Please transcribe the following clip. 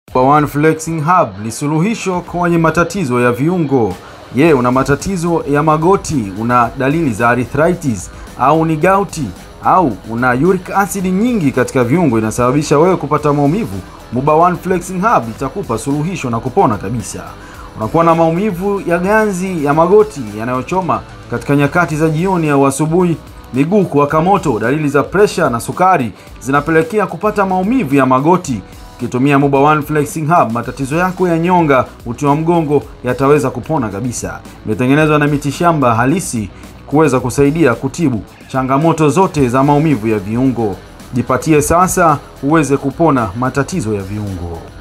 One Flexing Hub ni suluhisho kwenye matatizo ya viungo. Je, una matatizo ya magoti, una dalili za arthritis au ni gauti au una uric acid nyingi katika viungo inasababisha wewe kupata maumivu? Muba One Flexing Hub itakupa suluhisho na kupona kabisa. Unakuwa na maumivu ya ganzi ya magoti yanayochoma katika nyakati za jioni au asubuhi, miguu kuwaka moto, dalili za presha na sukari zinapelekea kupata maumivu ya magoti. Ukitumia Muba One Flexing Hub, matatizo yako ya nyonga, uti wa mgongo yataweza kupona kabisa. Imetengenezwa na mitishamba halisi kuweza kusaidia kutibu changamoto zote za maumivu ya viungo. Jipatie sasa uweze kupona matatizo ya viungo.